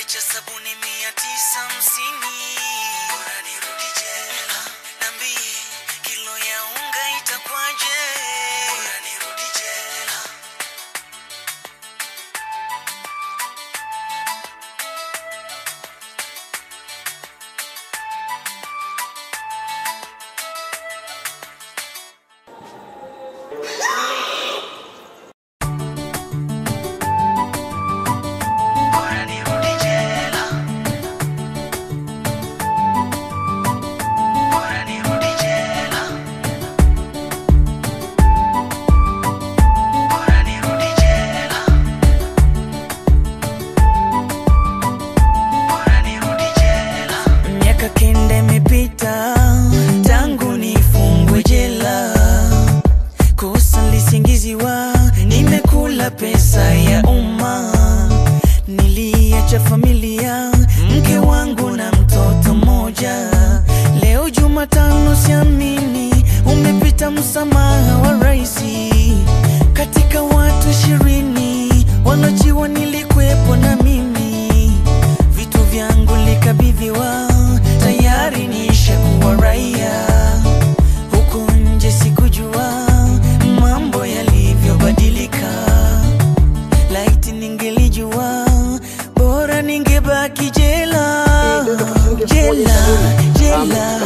cha sabuni mia tisa hamsini bora nirudi jela nambie kilo ya unga itakwaje bora nirudi jela bora nirudi jela bora nirudi jela bora nirudi jela bora nirudi jela miaka kenda imepita tangu nifungwe jela kosa lisingiziwa nimekula pesa ya umma niliacha familia mke wangu na mtoto mmoja leo jumatano siamini umepita msamaha wa raisi katika watu ishirini wanaojiwa nilikwepo na mimi vitu vyangu likabidhiwa tayari nishakuwa raia huku nje sikujua mambo yalivyobadilika laiti ningelijua bora ningebaki jela jela jela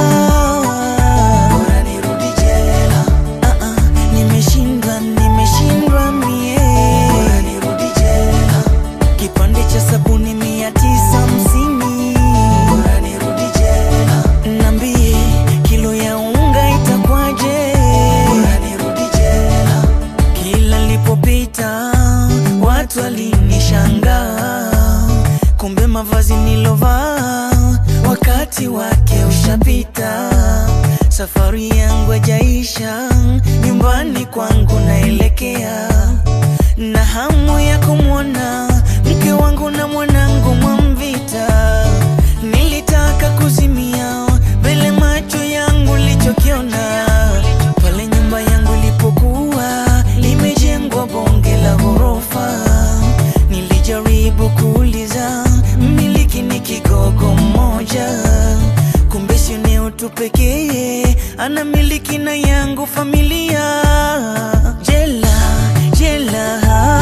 bora nirudi jela Ah, ah, nimeshindwa nimeshindwa mie bora nirudi jela kipande cha sabuni mia tisa hamsini bora nirudi jela nambie kilo ya unga itakwaje bora nirudi jela kila lipopita watu walinishangaa kumbe mavazi nilovaa wakati wake ushapita safari yangu ajaisha nyumbani kwangu naelekea na hamu ya kumwona mke wangu na mwanangu mwamvita nilitaka kuzimia mbele macho yangu lichokiona pale nyumba yangu ilipokuwa limejengwa bonge la ghorofa nilijaribu kuuliza mmiliki ni kigogo mmoja kumbe sio eneo tu pekee ana miliki na yangu familia jela jela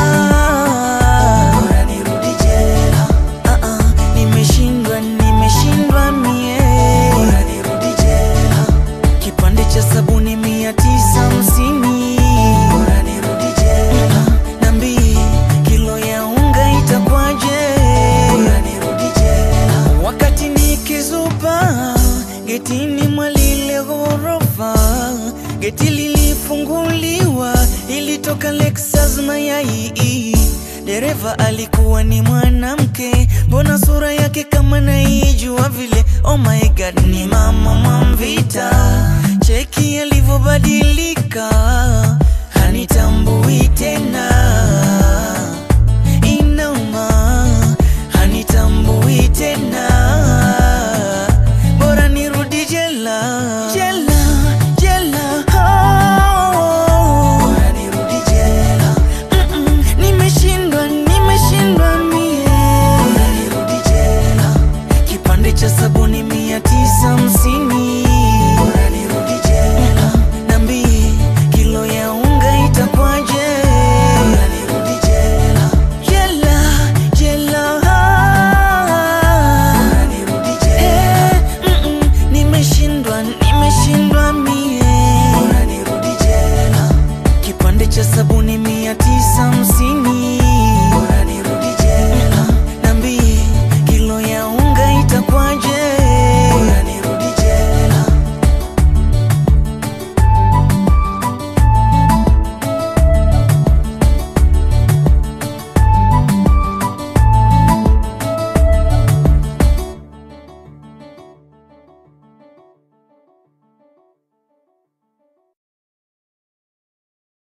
bora nirudi jela Ah, ah, nimeshindwa nimeshindwa mie bora nirudi jela kipande cha sabuni mia tisa hamsini bora nirudi jela nambie kilo ya unga itakwaje bora nirudi jela wakati nikizupa getini mwa lile ghorofa geti lilifunguliwa ilitoka Lexus mayai dereva alikuwa ni mwanamke mbona sura yake kama naijua vile oh my god ni mama Mwamvita cheki alivyobadilika hanitambui tena inauma hanitambui tena bora nirudi jela jela jela oh. bora nirudi jela Mm-mm, nimeshindwa nimeshindwa mie bora nirudi jela kipande cha sabuni mia tisa hamsini bora nirudi jela nambie kilo ya unga itakwaje bora nirudi jela jela jela bora nirudi jela mm-mm, nimeshindwa nimeshindwa mie bora nirudi jela kipande cha sabuni mia tisa hamsini